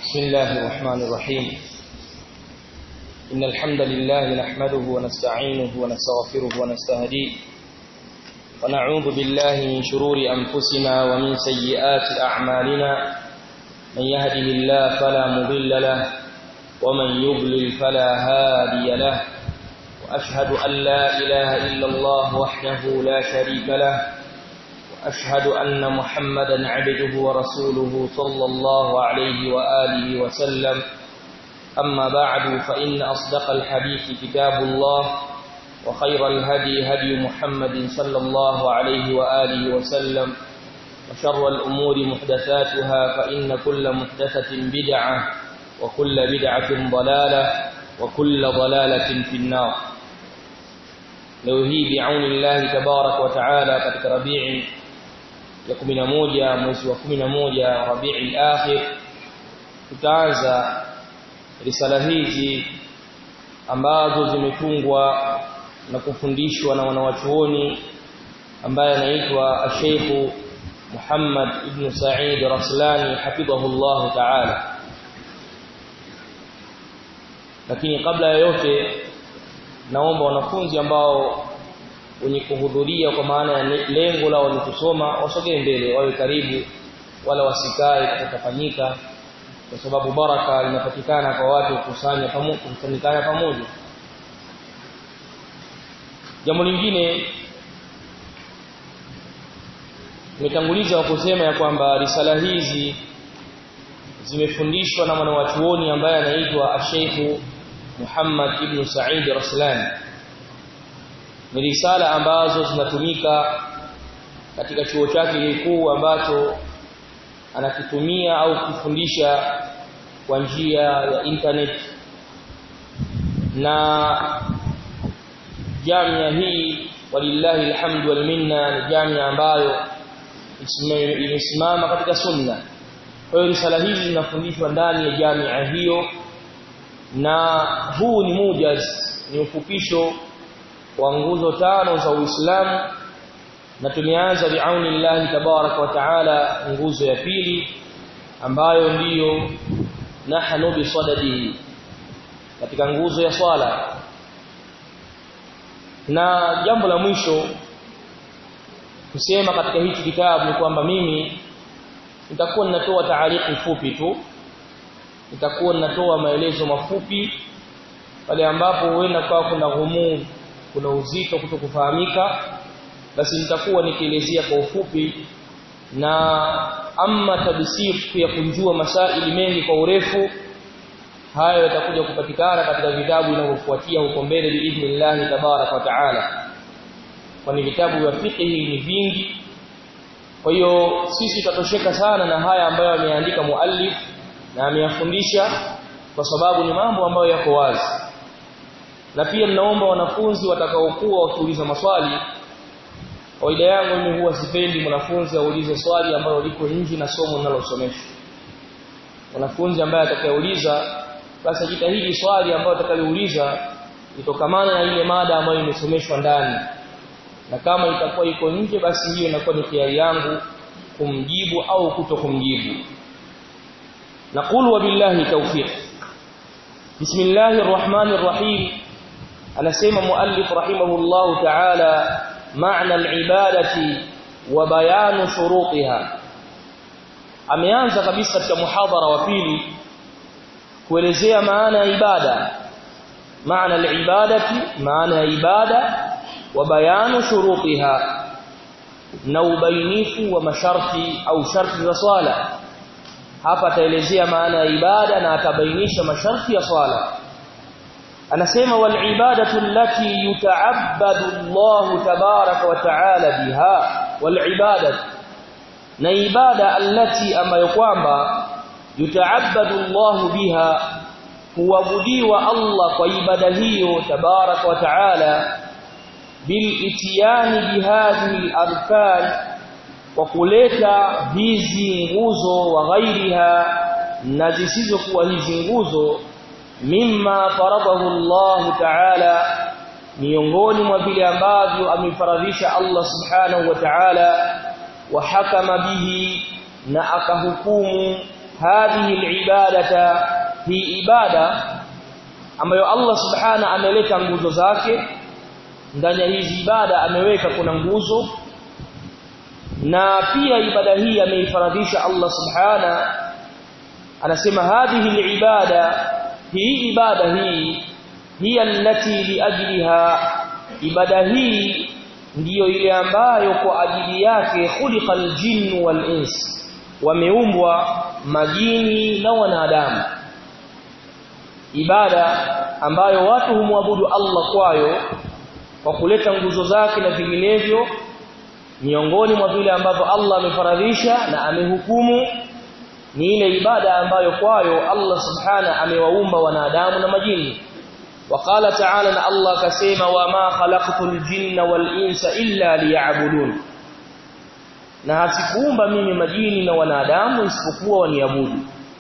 بسم الله الرحمن الرحيم إن الحمد لله نحمده ونستعينه ونستغفره ونستهديه ونعوذ بالله من شرور أنفسنا ومن سيئات أعمالنا من يهده الله فلا مضل له ومن يضلل فلا هادي له وأشهد أن لا إله إلا الله وحده لا شريك له وأشهد أن محمدا عبده ورسوله صلى الله عليه وآله وسلم أما بعد فإن أصدق الحديث كتاب الله وخير الهدي هدي محمد صلى الله عليه وآله وسلم وشر الأمور محدثاتها فإن كل محدثة بدعة وكل بدعة ضلالة وكل ضلالة في النار leo hii biaunillahi tabarak wa taala katika rabii ya 11 mwezi wa 11 rabii akhir tutaanza risala hizi ambazo zimetungwa na kufundishwa na wanawachuoni ambaye anaitwa Sheikh Muhammad ibn Sa'id Raslani hafidhahullah ta'ala lakini kabla ya yote naomba wanafunzi ambao wenye kuhudhuria kwa maana ya lengo lao ni kusoma wasogee mbele wawe karibu wala wasikae kutafanyika kwa sababu baraka inapatikana kwa watu kukusanya pamoja kukusanyikana pamoja jambo lingine nimetanguliza wa kusema ya kwamba risala hizi zimefundishwa na mwanawachuoni ambaye anaitwa Sheikh Muhammad ibn Sa'id Raslani ni risala ambazo zinatumika katika chuo chake kikuu ambacho anakitumia au kufundisha kwa njia ya internet na jamia hii walillahi alhamdu wal minna ni jamia ambayo imesimama katika sunna kwa hiyo risala hizi zinafundishwa ndani ya jamia hiyo na huu ni mujaz ni ufupisho wa nguzo tano za Uislamu na tumeanza biauni Allah tabarak wa taala nguzo ya pili ambayo ndiyo nahnu bisadadihi katika nguzo ya swala na jambo la mwisho kusema katika hichi kitabu ni kwamba mimi nitakuwa ninatoa taariki fupi tu nitakuwa ninatoa maelezo mafupi pale ambapo huenda kwa kuna ghumu kuna uzito kutokufahamika basi nitakuwa nikielezea kwa ufupi na amma tabsir ya kunjua masaili mengi kwa urefu hayo yatakuja kupatikana katika vitabu vinavyofuatia huko mbele biidhnillah tabarak wa taala kwani vitabu vya fiqh ni vingi kwa hiyo sisi tutatosheka sana na haya ambayo ameandika muallif na ameyafundisha kwa sababu ni mambo ambayo yako wazi na pia ninaomba wanafunzi watakaokuwa wakiuliza maswali kawaida yangu mimi huwa sipendi mwanafunzi aulize swali ambalo liko nje na somo linalosomeshwa mwanafunzi ambaye atakayeuliza basi jitahidi swali ambalo atakayouliza itokamana na ile mada ambayo imesomeshwa ndani na kama itakuwa iko nje basi hiyo inakuwa ni hiari yangu kumjibu au kuto kumjibu نقول وبالله توفيق بسم الله الرحمن الرحيم أنا سيما مؤلف رحمه الله تعالى معنى العبادة وبيان شروطها ameanza kabisa katika muhadhara wa pili kuelezea maana ya ibada maana al-ibadati maana ya ibada wa bayanu shurutiha na ubainifu wa masharti au sharti za swala hapa ataelezea maana ya ibada na atabainisha masharti ya swala anasema wal ibadatu allati yuta'abbadu Allah tabaraka wa ta'ala biha wal ibadatu na ibada allati ambayo kwamba yuta'abbadu Allah biha huabudiwa Allah kwa ibada hiyo tabaraka wa ta'ala bil itiyani bihadhihi al arkan kwa kuleta hizi nguzo wa ghairiha na zisizokuwa hizi nguzo mimma faradahu Allah ta'ala miongoni mwa vile ambavyo amefaradhisha Allah subhanahu wa ta'ala wa hakama bihi na akahukumu hadhihi alibadata hii ibada ambayo Allah subhana ameleta nguzo zake ndani ya hizi ibada ameweka kuna nguzo na pia ibada hii ameifaradhisha Allah subhana anasema hadhihi alibada hii ibada hii hiya allati liajliha ibada hii ndiyo ile ambayo kwa ajili yake khuliqal jinnu wal ins wameumbwa majini na wanadamu ibada ambayo watu humwabudu Allah kwayo kwa kuleta nguzo zake na vinginevyo miongoni mwa vile ambavyo Allah amefaradhisha na amehukumu ni ile ibada ambayo kwayo Allah subhana amewaumba wanadamu na majini وقال تعالى ان الله كسيما وما خلقت الجن والانس الا ليعبدون na hasikuumba mimi majini na wanadamu isipokuwa waniabudu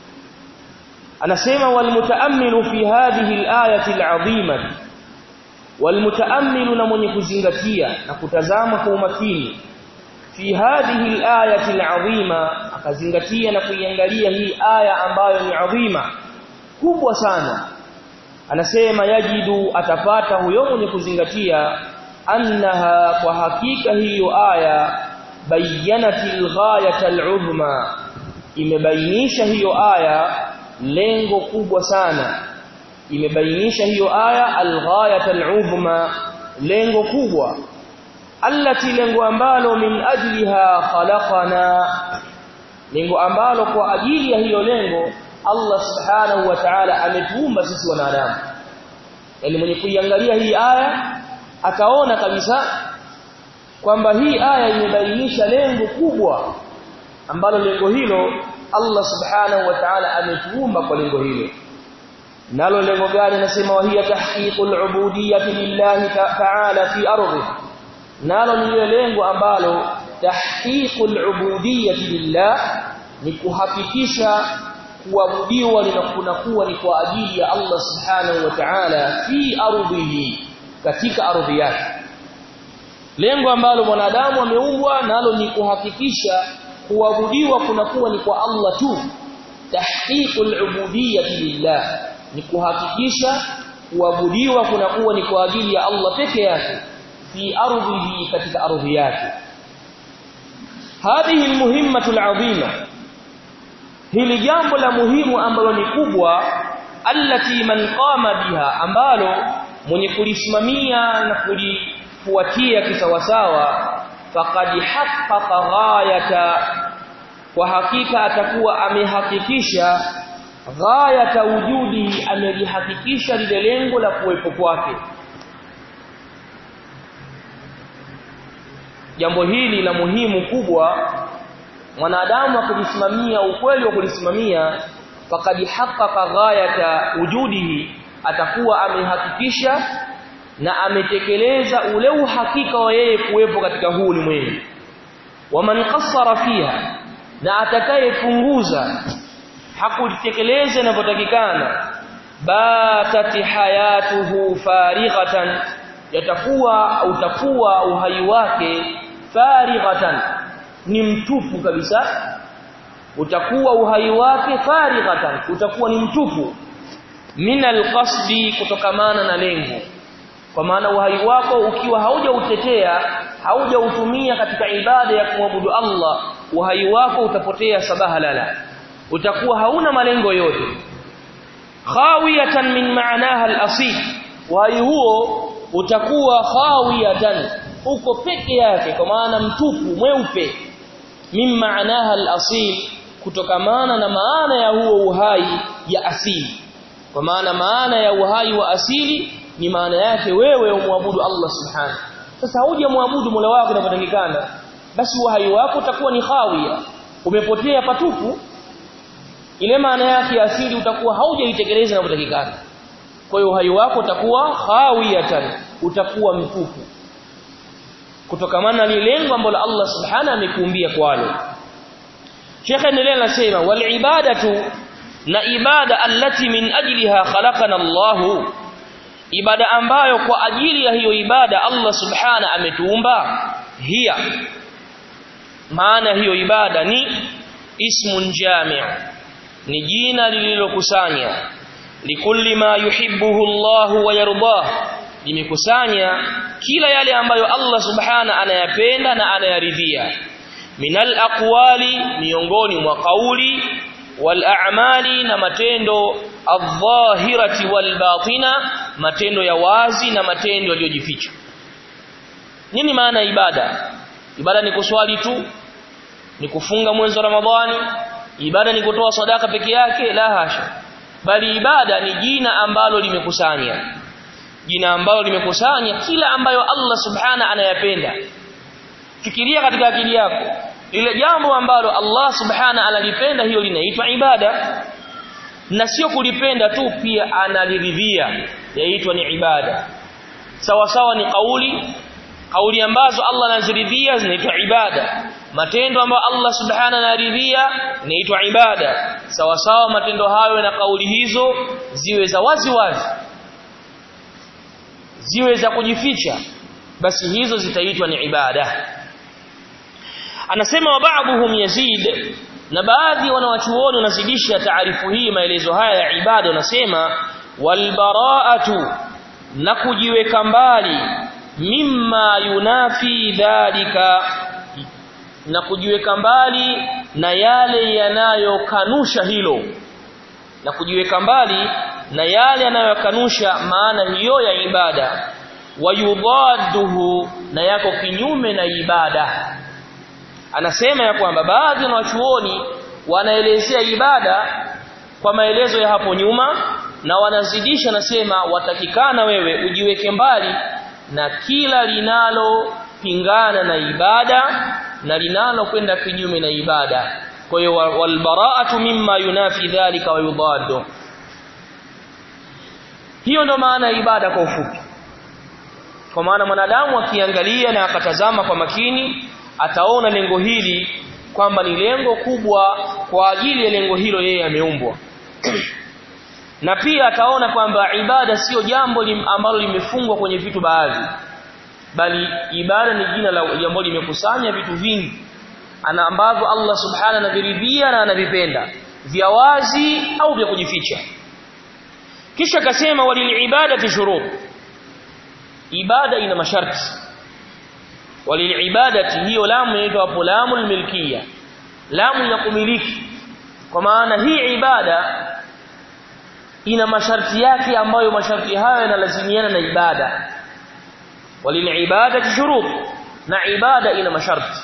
anasema walmutaammilu fi hadhihi alayati alazima walmutaammilu na mwenye kuzingatia na kutazama kwa umakini fi hadhihi alayati alazima akazingatia na kuiangalia hii aya ambayo ni adhima kubwa sana anasema yajidu atapata huyo mwenye kuzingatia annaha kwa hakika hiyo aya bayyanatil ghayatal uzma imebainisha hiyo aya lengo kubwa sana imebainisha hiyo aya alghayatal uzma lengo kubwa allati lengo ambalo min ajliha khalaqana lengo ambalo kwa ajili ya hiyo lengo Allah subhanahu wa ta'ala ametuumba sisi wanadamu yani mwenye kuiangalia hii aya akaona kabisa kwamba hii aya imebainisha lengo kubwa ambalo lengo hilo Allah subhanahu wa ta'ala ametuumba kwa lengo hilo nalo lengo gani nasema wa hiya tahqiqul ubudiyyati lillahi ta'ala fi ardi nalo ni lengo ambalo tahqiqul ubudiyyati lillah ni kuhakikisha kuabudiwa linakuwa ni kwa ajili ya Allah subhanahu wa ta'ala fi ardhihi katika ardhi yake lengo ambalo mwanadamu ameumbwa nalo ni kuhakikisha kuabudiwa kunakuwa ni kwa Allah tu tahqiqul ubudiyyati lillah ni kuhakikisha kuabudiwa kunakuwa ni kwa ajili ya Allah peke yake fi ardhihi katika ardhi yake hadhihi almuhimmatu alazima hili jambo la muhimu ambalo ni kubwa allati man qama biha ambalo mwenye kulisimamia na kulifuatia kisawasawa faqad haqqaqa ghayata kwa hakika atakuwa amehakikisha ghayata wujudi amelihakikisha lile lengo la kuwepo kwake jambo hili la muhimu kubwa mwanadamu akijisimamia ukweli wa kulisimamia faqad haqqaqa ghayata wujudihi atakuwa amehakikisha na ametekeleza ule uhakika wa yeye kuwepo katika huu ulimwengu waman qassara fiha na atakayepunguza hakutekeleza inavyotakikana batati hayatuhu farighatan yatakuwa utakuwa uhai wake farighatan ni mtupu kabisa utakuwa uhai wake farighatan utakuwa ni mtupu min alqasdi kutokamana na lengo kwa maana uhai wako ukiwa haujautetea haujautumia katika ibada ya kumwabudu Allah uhai wako utapotea sabaha lala utakuwa hauna malengo yote khawiyatan min ma'naha al-asil uhai huo utakuwa khawiyatan uko peke yake kwa maana mtupu mweupe min ma'naha al-asil kutokamana na maana ya huo uhai ya asili kwa maana maana ya uhai wa asili ni maana yake wewe umwabudu Allah subhanahu sasa huje muabudu Mola wako unapotakikana basi uhai wako utakuwa ni khawia umepotea patupu ile maana yake asili utakuwa haujaitekeleza unapotakikana kwa hiyo uhai wako utakuwa khawiyatan utakuwa mtupu kutokamana na lengo ambalo Allah subhanahu amekuumbia kwalo Sheikh endelea anasema wal ibadatu na ibada allati min ajliha khalaqana Allahu ibada ambayo kwa ajili ya hiyo ibada Allah subhana ametuumba hiya maana hiyo ibada ni ismun jami' ni jina lililokusanya likulli ma yuhibbuhu Allah wa yardah limekusanya kila yale ambayo Allah subhana anayapenda na anayaridhia minal aqwali miongoni mwa kauli wal a'mali na matendo adh-dhahirati wal batina matendo ya wazi na matendo yaliyojificha nini maana ibada ibada ni kuswali tu ni kufunga mwezi wa ramadhani ibada ni kutoa sadaka peke yake la hasha bali ibada ni jina ambalo limekusanya jina ambalo limekusanya kila ambayo Allah subhana anayapenda fikiria katika akili yako ile jambo ambalo Allah subhana analipenda hiyo linaitwa ibada na sio kulipenda tu pia analiridhia yaitwa ni ibada sawa sawa ni kauli kauli ambazo Allah anaziridhia zinaitwa ibada matendo ambayo Allah subhana anaridhia inaitwa ibada sawa sawa matendo hayo na kauli hizo ziwe za wazi wazi ziwe za kujificha basi hizo zitaitwa ni ibada anasema wa ba'dhum yazid na baadhi wanawachuoni wanazidisha taarifu hii maelezo haya ya ibada wanasema walbara'atu na kujiweka mbali mimma yunafi dhalika na kujiweka mbali na yale yanayokanusha hilo na kujiweka mbali na yale yanayokanusha maana hiyo ya ibada wayudadduhu na yako kinyume na ibada anasema ya kwamba baadhi ya wachuoni wanaelezea ibada kwa maelezo ya hapo nyuma na wanazidisha nasema watakikana wewe ujiweke mbali na kila linalopingana na ibada na linalo kwenda kinyume na ibada kwa hiyo walbara'atu mimma yunafi dhalika wa yudaddu hiyo ndo maana ya ibada kwa ufupi kwa maana mwanadamu akiangalia na akatazama kwa makini ataona lengo hili kwamba ni lengo kubwa kwa ajili ya lengo hilo yeye ameumbwa na pia ataona kwamba ibada sio jambo lim, ambalo limefungwa kwenye vitu baadhi bali ibada ni jina la jambo limekusanya vitu vingi ana ambavyo Allah subhanahu anaviridhia na anavipenda vya wazi au vya kujificha kisha akasema walil ibadati shurut ibada ina masharti walil ibadati hiyo lamu inaitwa hapo lamul milkia lamu ya kumiliki kwa maana hii ibada ina masharti yake ambayo masharti hayo yanalazimiana na ibada walil ibadati shurut na ibada ina masharti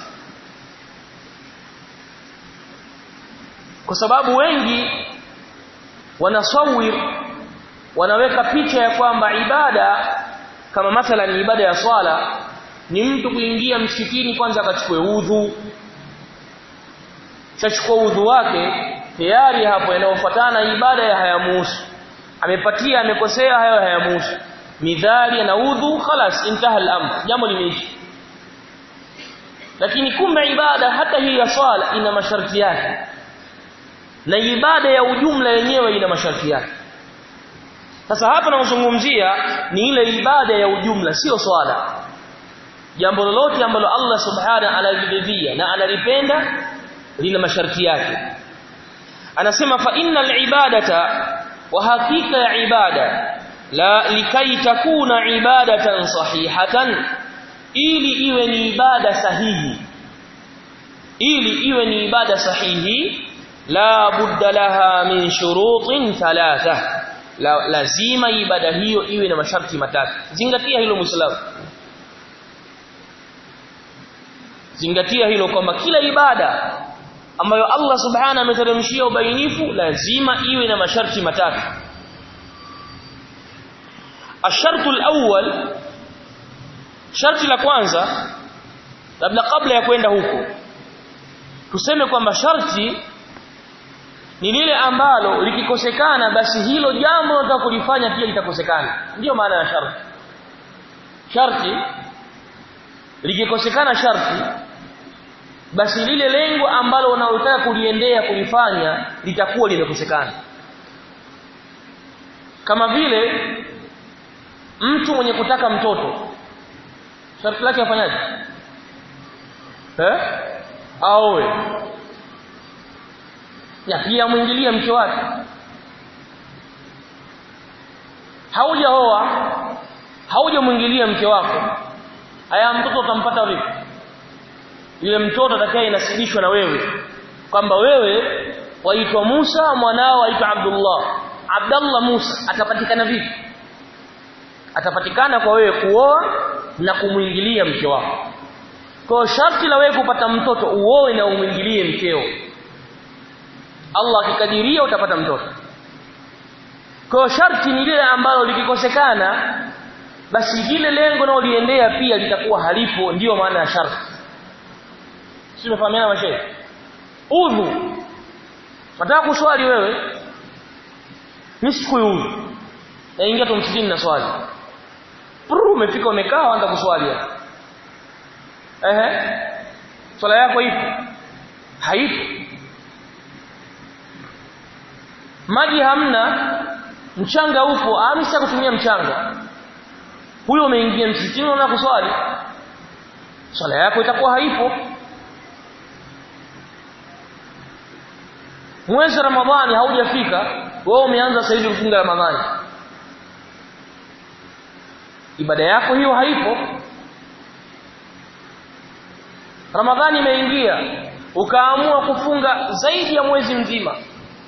kwa sababu wengi wanasawir wanaweka picha ya kwamba ibada kama mathalan ibada ya swala ni mtu kuingia msikitini kwanza akachukue udhu chachukua udhu wake tayari hapo yanayofuatana ibada ya hayamuhusu amepatia amekosea hayo hayamuhusu midhali na udhu khalas intaha al-amr jambo limeisha lakini kumbe ibada hata hii ya swala ina masharti yake na ibada ya ujumla yenyewe ina masharti yake sasa hapa tunazungumzia ni ile ibada ya ujumla sio swala jambo lolote ambalo Allah subhanahu analiridhia na analipenda lina masharti yake anasema fa innal ibadata wa hakika ya ibada la likai takuna ibadatan sahihatan ili iwe ni ibada sahihi ili iwe ni ibada sahihi la budda laha min shurutin thalatha la, lazima ibada hiyo iwe na masharti matatu zingatia hilo muislamu zingatia hilo kwamba kila ibada ambayo Allah subhanahu ameteremshia ubainifu lazima iwe na masharti matatu الشرط الأول sharti la kwanza labda kabla ya kwenda huko tuseme kwamba sharti ni lile ambalo likikosekana basi hilo jambo unataka kulifanya pia litakosekana ndiyo maana ya sharti sharti likikosekana sharti basi lile lengo ambalo unaotaka kuliendea kulifanya litakuwa limekosekana kama vile mtu mwenye kutaka mtoto sharti lake afanyaje eh aoe ya pia mwingilie mke wake haujaoa haujamwingilia mke wako haya mtoto utampata vipi yule mtoto atakaye inasibishwa na wewe kwamba wewe waitwa Musa mwanao waitwa Abdullah Abdullah Musa atapatikana vipi atapatikana kwa wewe kuoa na kumwingilia mke wako kwa sharti la wewe kupata mtoto uoe na umwingilie mkeo Allah akikadiria utapata mtoto kwa sharti ni lile ambalo likikosekana basi lile lengo nao liendea pia litakuwa halipo ndiyo maana ya sharti si umefahamiana mashehe udhu nataka kuswali wewe mimi sikuyudhu naingia tu msikitini na swali Pru, umefika umekaa anza kuswali ehe swala yako ipo haipo maji hamna mchanga upo amisa kutumia mchanga huyo umeingia msikitini unaona kuswali swala yako itakuwa haipo mwezi ramadhani haujafika wewe umeanza sasa hivi kufunga ramadhani ibada yako hiyo haipo ramadhani imeingia ukaamua kufunga zaidi ya mwezi mzima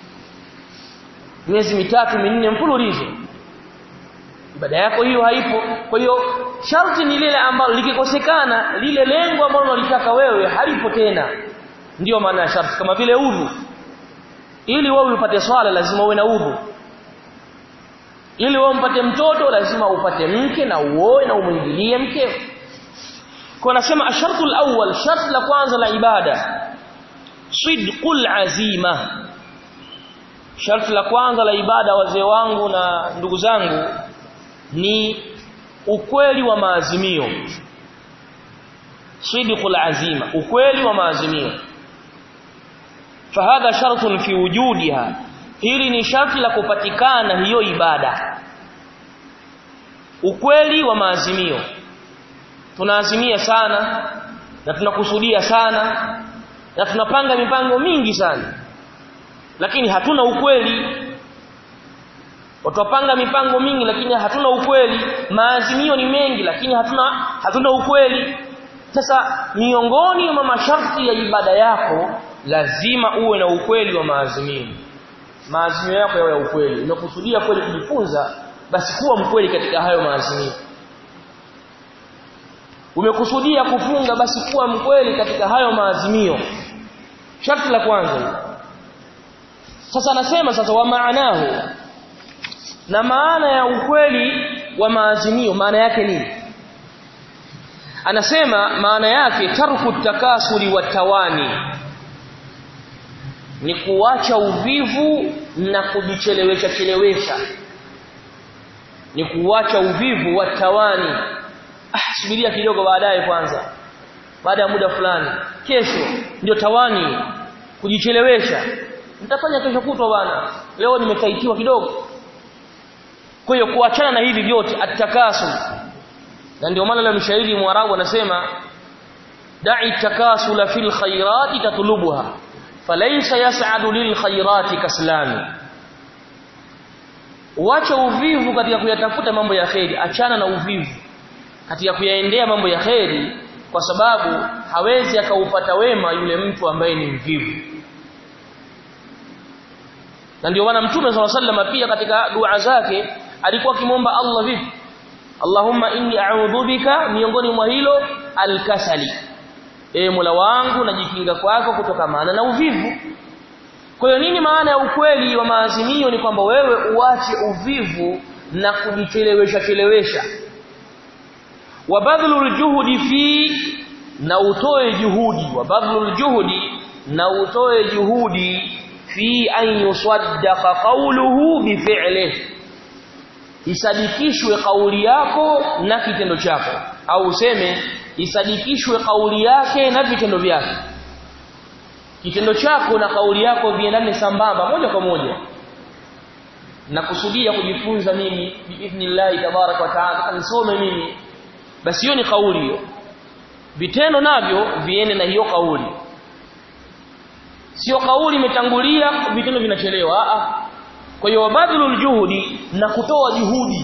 miezi mitatu minne mfululizo ibada yako hiyo haipo kwa hiyo sharti ni lile ambalo likikosekana lile lengo ambalo unalitaka wewe halipo tena ndiyo maana ya sharti kama vile udhu ili wewe upate swala lazima uwe na udhu ili wewe umpate mtoto lazima upate mke na uoe na umwingilie mkeo kwa nasema ashartu alawwal shart la kwanza la ibada sidqul azima sharti la kwanza la ibada wazee wangu na ndugu zangu ni ukweli wa maazimio sidqul azima ukweli wa maazimio fahadha shartun fi wujudiha hili ni sharti la kupatikana hiyo ibada ukweli wa maazimio tunaazimia sana na tunakusudia sana na tunapanga mipango mingi sana lakini hatuna ukweli watapanga mipango mingi lakini hatuna ukweli maazimio ni mengi lakini hatuna hatuna ukweli sasa miongoni mwa masharti ya ibada yako lazima uwe na ukweli wa maazimio maazimio yako yawe ya ukweli unakusudia kweli kujifunza basi kuwa mkweli katika hayo maazimio umekusudia kufunga basi kuwa mkweli katika hayo maazimio sharti la kwanza sasa anasema sasa wa maanahu na maana ya ukweli wa maazimio maana yake nini anasema maana yake tarku takasuli wa tawani ni kuacha uvivu na kujichelewesha chelewesha ni kuacha uvivu wa tawani ah subiria kidogo baadaye kwanza baada ya muda fulani kesho ndio tawani kujichelewesha nitafanya kesho kutwa bwana leo nimekaitiwa kidogo kwa hiyo kuachana na hivi vyote atakasul na ndio maana leo mshairi mwarabu anasema da'i takasula fil khairati tatlubuha falaysa yas'adu lil khairati kaslami Wacha uvivu katika kuyatafuta mambo ya kheri achana na uvivu katika kuyaendea mambo ya kheri kwa sababu hawezi akaupata wema yule mtu ambaye ni mvivu na ndio maana mtume swalla sallam pia katika dua zake alikuwa akimwomba Allah vipi Allahumma inni a'udhu bika miongoni mwa hilo alkasali e Mola wangu najikinga kwako kutokamana na uvivu kwa hiyo nini maana ya ukweli wa maazimio ni kwamba wewe uache uvivu na kujichelewesha chelewesha wa badhlul juhudi fi na utoe juhudi wa badhlul juhudi na utoe juhudi fi an yusaddaqa qawluhu bi fi'lihi isadikishwe kauli yako na kitendo chako au useme isadikishwe kauli yake na vitendo vyake kitendo chako na kauli yako viendane sambamba moja kwa moja na kusudia kujifunza mimi biidhnillah tabarak wa taala nisome mimi basi hiyo ni kauli hiyo vitendo navyo viende na hiyo kauli sio kauli imetangulia vitendo vinachelewa a kwa hiyo badlul juhudi na kutoa juhudi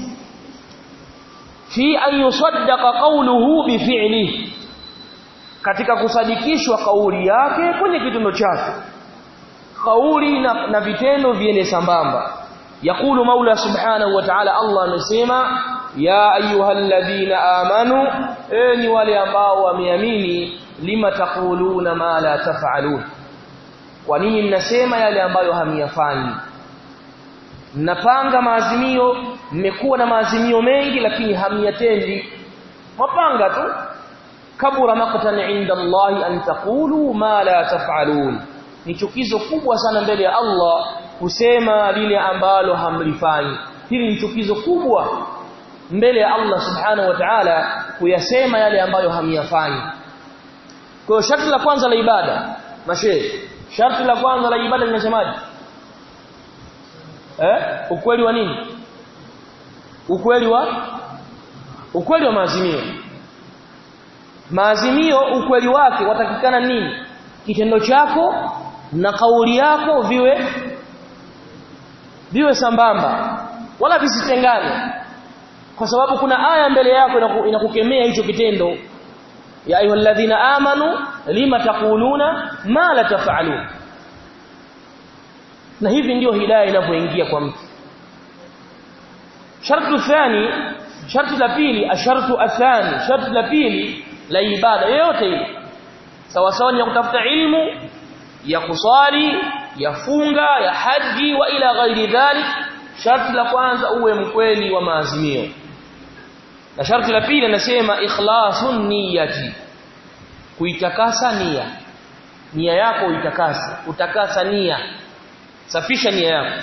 fi an yusaddaqa qawluhu bi fi'lihi katika kusadikishwa kauli yake kwenye kitendo chake kauli na, na vitendo viende sambamba yakulu maula subhanahu wa ta'ala Allah amesema ya ayyuhalladhina amanu enyi wale ambao wameamini lima taquluna ma la taf'alun kwa nini mnasema yale ambayo hamiyafanyi mnapanga maazimio mmekuwa na maazimio mengi lakini hamiyatendi mapanga tu kabura maqtan inda Allah an taqulu ma la taf'alun ni chukizo kubwa sana mbele ya Allah kusema lile ambalo hamlifanyi hili ni chukizo kubwa mbele ya Allah subhanahu wa ta'ala kuyasema yale ambayo hamyafanyi kwa hiyo sharti la kwanza la ibada mashe sharti la kwanza la ibada linasemaje eh ukweli wa nini ukweli wa ukweli wa maazimio maazimio ukweli wake watakikana nini kitendo chako na kauli yako viwe viwe sambamba wala visitengane kwa sababu kuna aya mbele yako inakukemea hicho kitendo ya ayyuhalladhina amanu lima taquluna ma la taf'alun na hivi ndio hidayah inavyoingia kwa mtu shartu thani sharti la pili ashartu athani sharti la pili la ibada yoyote ile sawa sawa ni ya kutafuta ilmu ya kuswali ya funga ya haji wa ila ghairi dhalik sharti la kwanza uwe mkweli wa maazimio na sharti la pili anasema ikhlasun niyati kuitakasa nia nia yako uitakase utakasa nia safisha nia yako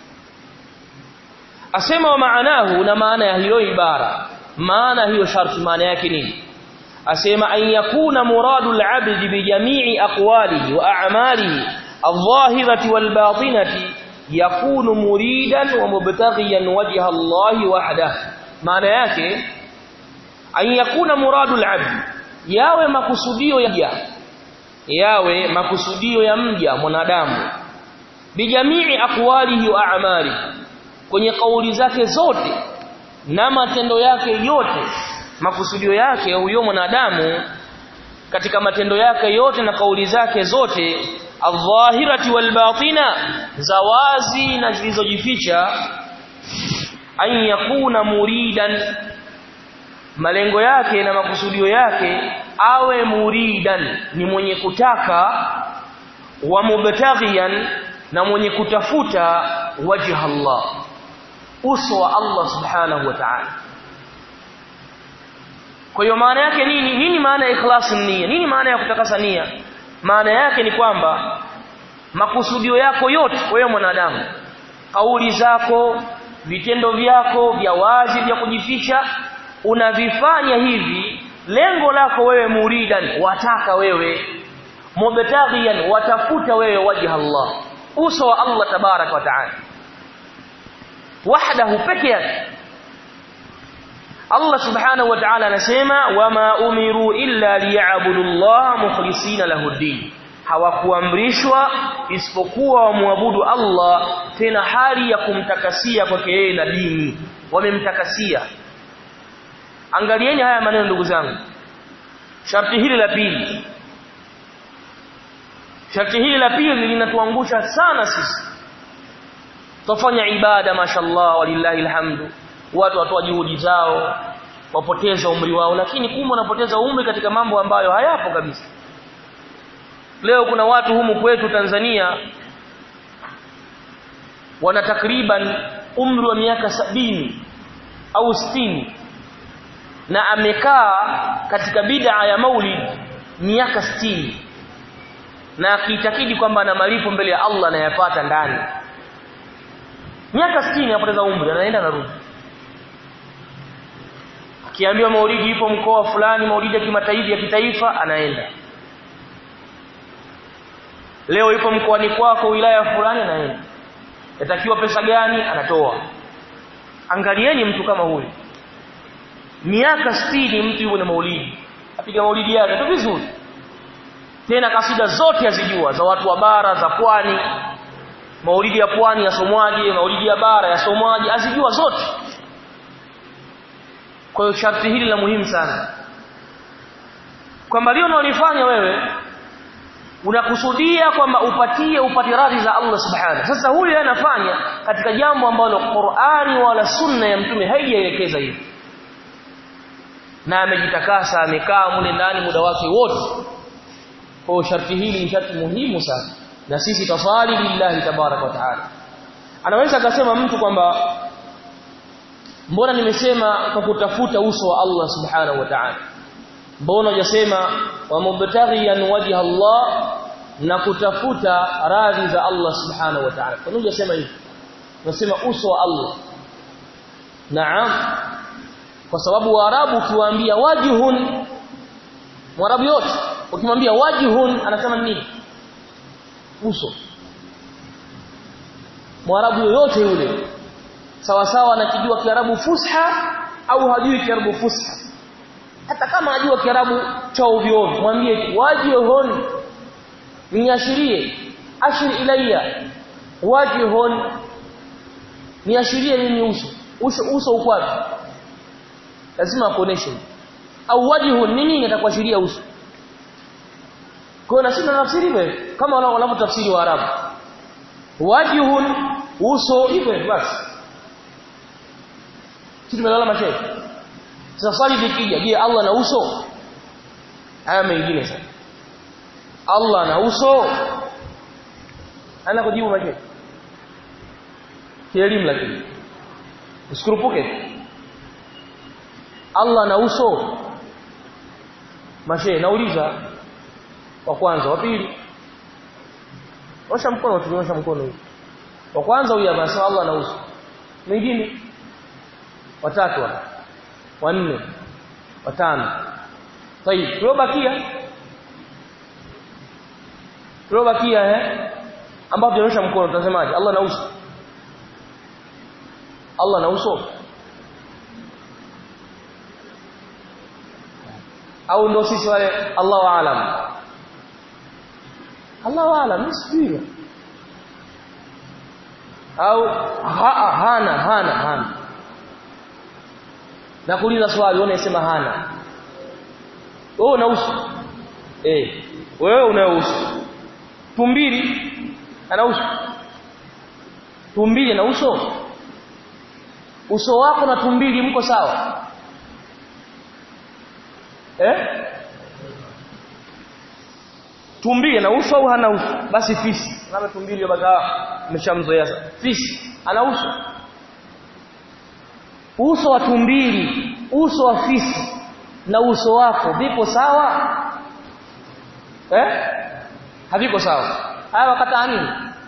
asema wa maanahu na maana ya hiyo ibara maana hiyo sharti maana yake nini asema an yakuna muradu al-abd bi jami'i aqwalihi wa a'malihi adh-dhahirati wal-batinati yakunu muridan wa mubtaghiyan wajha Allah wahdahu maana yake an yakuna muradu al-abd yawe makusudio ya yawe makusudio ya mja mwanadamu bi jami'i aqwalihi wa a'malihi kwenye kauli zake zote na matendo yake yote makusudio yake huyo mwanadamu katika matendo yake yote na kauli zake zote adh-dhahirati wal-batina za wazi na zilizojificha an yakuna muridan malengo yake na makusudio yake awe muridan ni mwenye kutaka wa mubtaghiyan na mwenye kutafuta wajha Allah uso wa Allah subhanahu wa ta'ala kwa hiyo maana yake nini nini maana ya ikhlasu nia nini maana ya kutakasa nia maana yake ni kwamba makusudio yako yote wewe mwanadamu kauli zako vitendo vyako vya wazi vya kujificha unavifanya hivi lengo lako wewe muridan wataka wewe mubtaghiyan watafuta wewe wajha Allah uso wa Allah tabarak wa taala wahdahu peke yake Allah subhanahu wa ta'ala anasema wama umiru illa liya'budu Allah mukhlisina lahu din hawakuamrishwa isipokuwa wamwabudu Allah tena hali ya kumtakasia kwake yeye na dini wamemtakasia angalieni haya maneno ndugu zangu sharti hili la pili sharti hili la pili linatuangusha sana sisi tufanya ibada mashallah walillahi alhamdu watu watoa juhudi zao wapoteza umri wao lakini kumbe wanapoteza umri katika mambo ambayo hayapo kabisa leo kuna watu humu kwetu Tanzania wana takriban umri wa miaka sabini au sitini na amekaa katika bid'a ya maulid miaka sitini na akiitakidi kwamba ana malipo mbele ya Allah anayapata ndani miaka 60 anapoteza umri anaenda narudi akiambiwa maulidi ipo mkoa fulani maulidi ya kimataifa ya kitaifa anaenda leo ipo mkoani kwako wilaya fulani anaenda yatakiwa pesa gani anatoa angalieni mtu kama huyu miaka 60 mtu yuko na maulidi apiga maulidi yake tu vizuri tena kasida zote azijua za watu wa bara za pwani maulidi ya pwani yasomwaje maulidi ya bara yasomwaje azijua zote kwa hiyo sharti hili la muhimu sana kwamba leo unalifanya wewe unakusudia kwamba upatie upate radhi za Allah subhanahu sasa huyu anafanya katika jambo ambalo Qur'ani wala sunna ya mtume haijaelekeza hivi na amejitakasa amekaa mule ndani muda wake wote kwa sharti hili ni sharti muhimu sana na sisi tafali lillahi tabarak wa taala anaweza akasema mtu kwamba mbona nimesema kwa kutafuta uso wa Allah subhanahu wa ta'ala mbona hujasema wa mubtaghiyan wajha Allah na kutafuta radhi za Allah subhanahu wa ta'ala kwa nini hujasema hivi unasema uso wa Allah naam kwa sababu waarabu ukiwaambia wajhun mwarabu yote ukimwambia wajhun anasema nini uso mwarabu yoyote yule sawa sawa anakijua kiarabu fusha au hajui kiarabu fusha hata kama ajua kiarabu cha ovyo ovyo mwambie wajhun niashirie ashir ilayya wajhun niashirie nini uso uso uso uko wapi lazima akuoneshe au wajhun nini atakuashiria uso kwa na sisi tunafsiri hivyo kama wanavyotafsiri wa Arabu wajhun uso hivyo basi sisi tumelala mashaikh sasa swali likija je Allah na uso haya mengine sasa Allah na uso ana kujibu mashaikh kielimu lakini usikurupuke Allah na uso mashe nauliza wa kwanza wa pili osha mkono tunyosha mkono hivi wa kwanza huyu anasema Allah na uso mwingine watatu hapa wanne watano tayib tulobakia tulobakia eh ambapo tunyosha mkono tunasemaje Allah na uso Allah na uso au ndo sisi wale Allahu aalam Allahu aalam sijui au ha, hana hana hana na kuuliza swali wewe unasema hana wewe una uso eh wewe una uso tumbili ana uso tumbili na uso uso wako na tumbili mko sawa eh tumbili na uso au hana uso basi fisi kama tumbili baka umeshamzoea sasa fisi ana uso uso wa tumbili uso wa fisi na uso wako vipo sawa eh haviko sawa haya wakataa nini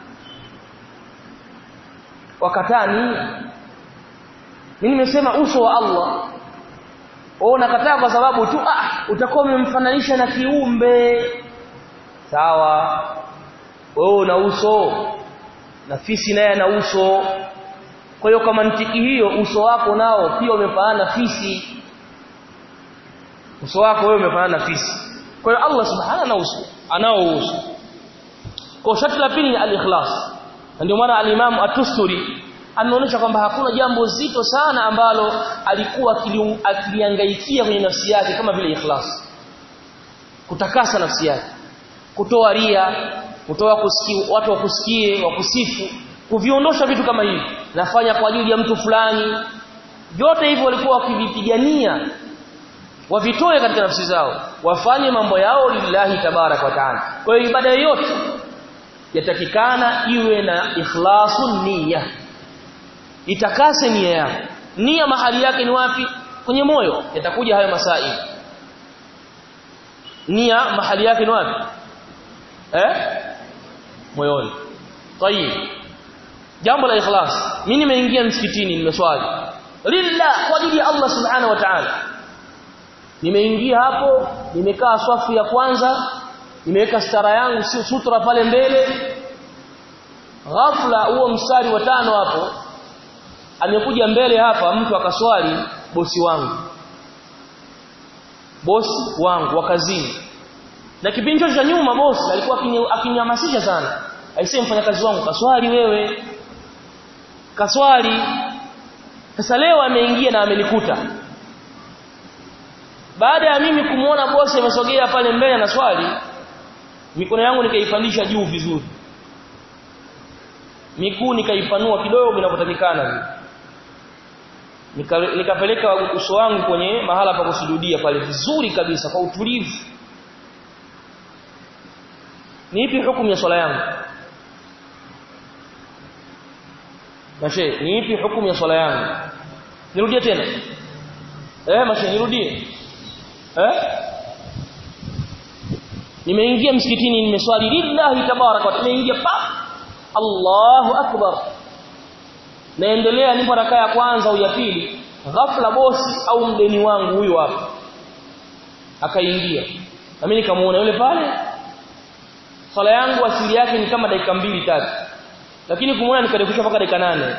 wakataa nini mimi nimesema uso wa Allah wewe unakataa kwa sababu tu ah utakuwa umemfananisha na kiumbe sawa wewe una uso na fisi naye ana uso kwa hiyo kwa mantiki hiyo uso wako nao pia umefanana fisi uso wako wewe umefanana na fisi kwa hiyo Allah subhanahu na uso anao uso kwa sharti la pili ni al-ikhlas ndio maana al-Imam at-Tusturi ameonyesha kwamba hakuna jambo zito sana ambalo alikuwa akiliangaikia kwenye nafsi yake kama vile ikhlas kutakasa nafsi yake kutoa ria kutoa kusikia watu wakusikie wakusifu kuviondosha vitu kama hivi nafanya kwa ajili ya mtu fulani vyote hivyo walikuwa wakivipigania wavitoe katika nafsi zao wafanye mambo yao lillahi tabarak wa taala kwa hiyo ibada yoyote yatakikana iwe na ikhlasun niyya itakase nia yako nia mahali yake ni wapi kwenye moyo yatakuja hayo masai nia mahali yake ni wapi eh moyoni tayib jambo la ikhlas mimi nimeingia msikitini nimeswali lillah kwa ajili ya Allah subhanahu wa ta'ala nimeingia hapo nimekaa swafu ya kwanza nimeweka stara yangu sutra pale mbele ghafla huo mstari wa tano hapo amekuja mbele hapa mtu akaswali bosi wangu bosi wangu wa kazini na kipindi chote cha nyuma bosi alikuwa akinihamasisha sana aisee mfanyakazi wangu kaswali wewe kaswali sasa leo ameingia na amenikuta baada ya mimi kumuona bosi amesogea pale mbele na swali mikono yangu nikaipandisha juu vizuri miguu nikaipanua kidogo inapotakikana nika, nikapeleka uso wangu kwenye mahala pa kusujudia pale vizuri kabisa kwa utulivu ni ipi hukumu ya swala yangu Mashe, ni ipi hukumu ya swala yangu? Nirudie tena. Eh, mashe nirudie. Eh? Nimeingia msikitini nimeswali lillahi tabaraka wa nimeingia pa Allahu akbar. Naendelea nipo rakaa ya kwanza au ya pili, ghafla bosi au mdeni wangu huyu hapa. Akaingia. Na mimi nikamuona yule pale. Swala yangu asili yake ni kama dakika mbili tatu lakini kumuona nikarefusha mpaka dakika nane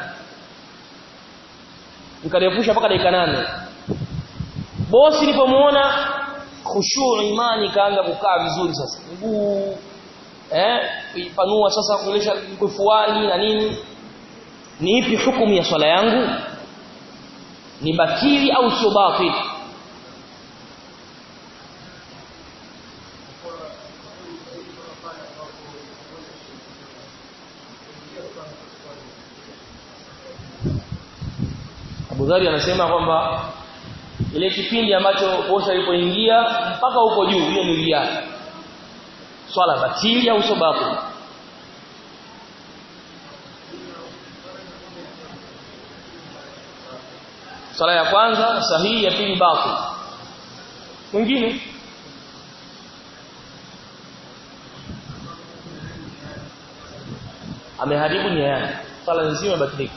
nikarefusha mpaka dakika nane bosi nilipomuona khushu imani kaanza kukaa vizuri sasa mguu eh kuipanua sasa kuelesha kufuani na nini ni ipi hukumu ya swala yangu ni batili au sio batili Abu Dhari anasema kwamba ile kipindi ambacho bosi alipoingia mpaka huko juu hiyo ni ria swala batili au sio batili swala ya kwanza sahihi ya pili batil mwingine ameharibu nia yake swala nzima imebatilika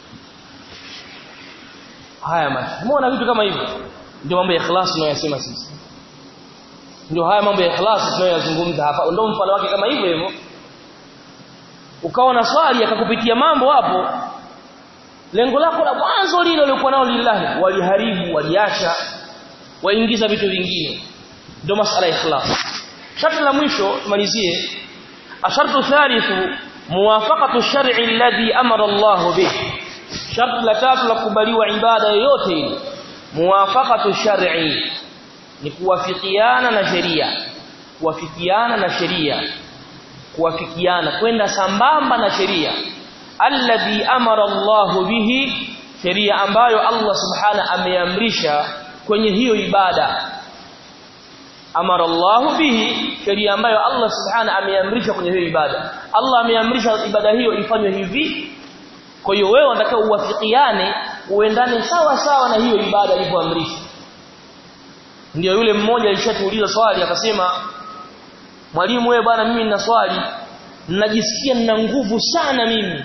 haya macho umeona vitu kama hivyo ndio mambo ya ikhlas tunayosema sisi ndio haya mambo ya ikhlas tunayoyazungumza hapa ndio mfano wake kama hivyo hivyo ukawa na swali akakupitia mambo hapo lengo lako la mwanzo lile uliokuwa nao lillahi waliharibu waliacha waingiza vitu vingine ndio masala ya ikhlas sharti la mwisho tumalizie ashartu thalithu muwafaqatu shar'i alladhi amara Allah bih sharti la tatu la kubaliwa ibada yoyote ile muwafaqatu shar'i ni kuwafikiana na sheria kuwafikiana na sheria kuwafikiana kwenda sambamba na sheria alladhi amara Allah bihi sheria ambayo Allah subhana ameamrisha kwenye hiyo ibada amara Allah bihi sheria ambayo Allah subhana ameamrisha kwenye hiyo ibada Allah ameamrisha ibada hiyo ifanywe hivi kwa hiyo wewe unatakiwa uwafikiane uendane sawa sawa na hiyo ibada ilivyoamrishwa ndio yule mmoja alishatuuliza swali akasema mwalimu wewe bwana mimi nina swali ninajisikia nina nguvu sana mimi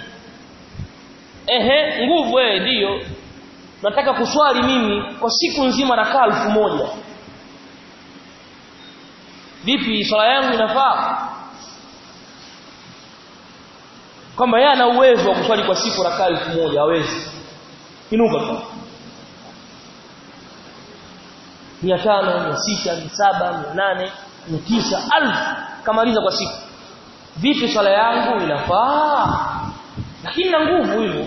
ehe nguvu wewe ndio nataka kuswali mimi kwa siku nzima rakaa elfu moja vipi swala yangu inafaa kwamba yeye ana uwezo wa kuswali kwa siku rakaa elfu moja hawezi inuka tu mia tano mia sita mia saba mia nane mia tisa alfu kamaliza kwa siku vipi swala yangu inafaa lakini na nguvu hivyo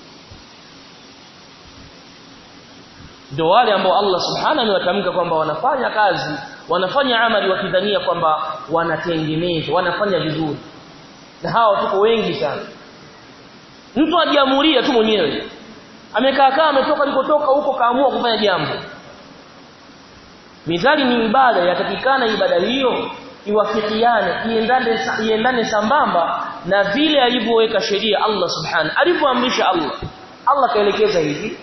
ndio wale ambao Allah subhanahu amewatamka kwamba wanafanya kazi wanafanya amali wakidhania kwamba wanatengeneza wanafanya vizuri na hawa tuko wengi sana mtu ajiamuria tu mwenyewe amekaa kaa ametoka alikotoka huko kaamua kufanya jambo mithali ni ibada yatakikana ibada hiyo iwafikiane iendane iendane sambamba na vile alivyoweka sheria Allah subhanahu alivyoamrisha Allah Allah kaelekeza hivi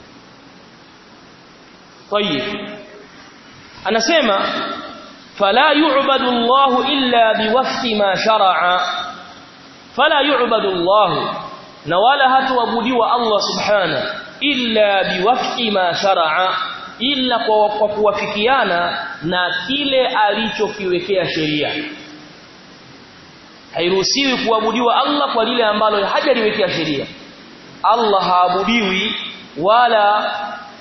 طيب anasema fala yu'badu Allah illa biwafqi ma shar'a fala yu'badu Allah na wala hatuabudiwa Allah subhana illa biwafqi ma shar'a illa kwa, kwa kuwafikiana na kile alichokiwekea sheria hairuhusiwi kuabudiwa Allah kwa lile ambalo hajaliwekea sheria Allah haabudiwi wala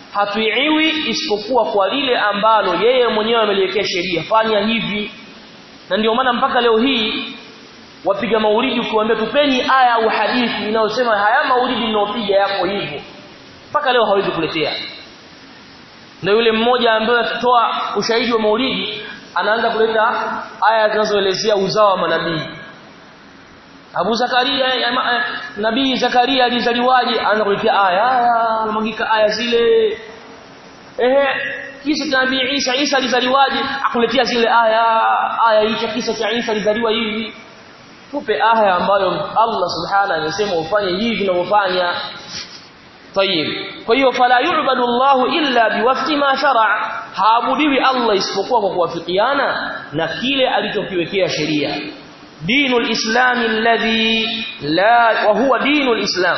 hatuiwi isipokuwa kwa lile ambalo yeye mwenyewe ameliwekea sheria fanya hivi na ndio maana mpaka leo hii wapiga maulidi ukiwaambia tupeni aya au hadithi inayosema haya maulidi mnaopiga yako hivyo mpaka leo hawezi kuletea na yule mmoja ambaye atatoa ushahidi wa maulidi anaanza kuleta aya zinazoelezea uzao wa manabii Abu Zakaria nabii Zakaria alizaliwaje anaanza kuletea aya anamwagika aya zile ehe kisa cha nabii Isa Isa alizaliwaje akuletea zile aya aya hicho kisa cha Isa alizaliwa hivi tupe aya ambayo Allah subhanahu anasema ufanye hivi na ufanya طيب kwa hiyo fala yu'badu Allah illa biwafqi ma shar'a haabudiwi Allah isipokuwa kwa kuwafikiana na kile alichokiwekea sheria dinul islam alladhi la wa huwa dinul islam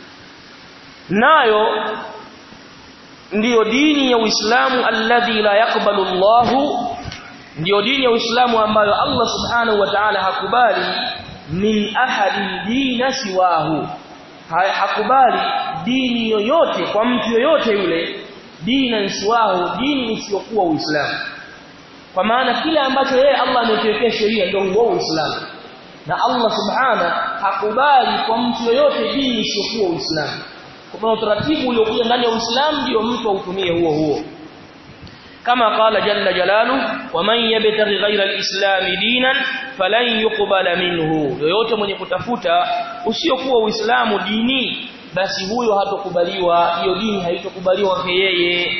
nayo ndiyo dini ya Uislamu alladhi la yakbalu Allah ndiyo dini ya Uislamu ambayo Allah subhanahu wa ta'ala hakubali min ahadi dina siwahu hakubali dini yoyote kwa mtu yoyote yule dina siwahu dini isiyokuwa Uislamu kwa maana kile ambacho yeye Allah amekiwekea sheria ndio huo Uislamu na Allah subhana hakubali kwa mtu yoyote dini isiyokuwa Uislamu kwa utaratibu uliokuja ndani ya Uislamu ndio mtu autumie huo huo kama qala jalla jalalu waman yabtaghi ghayra alislam dinan falan yuqbala minhu yoyote mwenye kutafuta usiokuwa uislamu dini basi huyo hatokubaliwa hiyo dini haitokubaliwa kwake yeye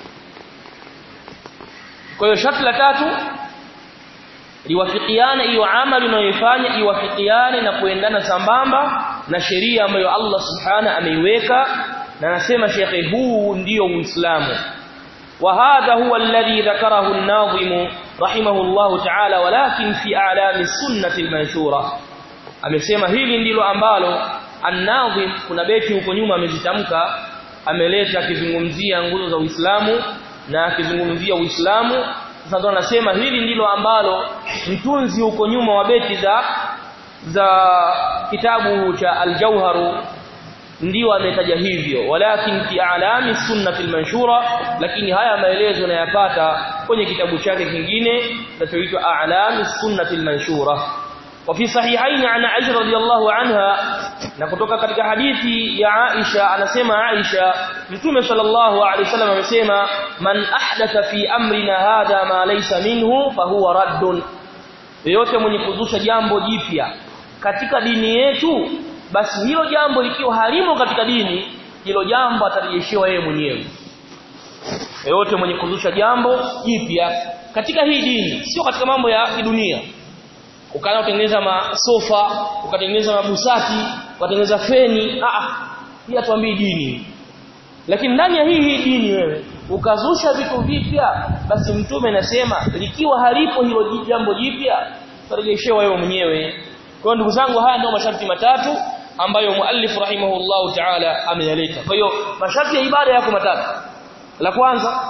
kwa hiyo sharti la tatu liwafikiane hiyo amali unayoifanya iwafikiane na kuendana sambamba na sheria ambayo Allah subhana ameiweka na anasema shekhe huu ndio uislamu وهذا هو الذي ذكره الناظم رحمه الله تعالى ولكن في اعلام السنه المنشوره amesema hili ndilo ambalo an-nazim kuna beti huko nyuma amezitamka ameleta akizungumzia nguzo za Uislamu na akizungumzia Uislamu sasa ndo anasema hili ndilo ambalo mtunzi huko nyuma wa beti za za kitabu cha al-Jauharu ndio ametaja hivyo walakin fi a'lami sunnati al-manshura lakini haya maelezo yanayapata kwenye kitabu chake kingine kinachoitwa a'lami sunnati al-manshura wa fi sahihain an Aisha radhiyallahu anha na kutoka katika hadithi ya Aisha anasema Aisha Mtume sallallahu alaihi wasallam amesema man ahdatha fi amrina hadha ma laysa minhu fahuwa raddun yeyote mwenye kuzusha jambo jipya katika dini yetu basi hilo jambo likiwa halimo katika dini hilo jambo atarejeshewa yeye mwenyewe yeyote mwenye kuzusha jambo jipya katika hii dini sio katika mambo ya kidunia ukaanza kutengeneza masofa ukatengeneza mabusati ukatengeneza feni a a hii atuambii dini lakini ndani ya hii hii dini wewe ukazusha vitu vipya basi mtume anasema likiwa halipo hilo jambo jipya utarejeshewa wewe mwenyewe kwa ndugu zangu haya ndio masharti matatu ambayo muallif rahimahullahu ta'ala ameyaleta kwa hiyo masharti ya ibada yako matatu la kwanza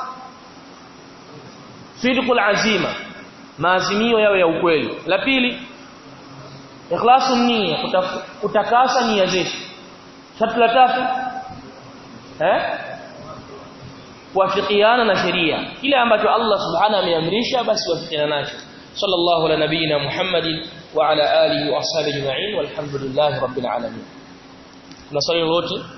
sidqul azima maazimio yawe ya ukweli la pili ikhlasu nia kutakasa nia zetu sharti la tatu eh kuafikiana na sheria kile ambacho Allah subhanahu ameamrisha basi wafikiana nacho sallallahu ala nabiyina muhammadin wa ala alihi wa ashabihi ajma'in walhamdulillahi rabbil alamin tunasali wote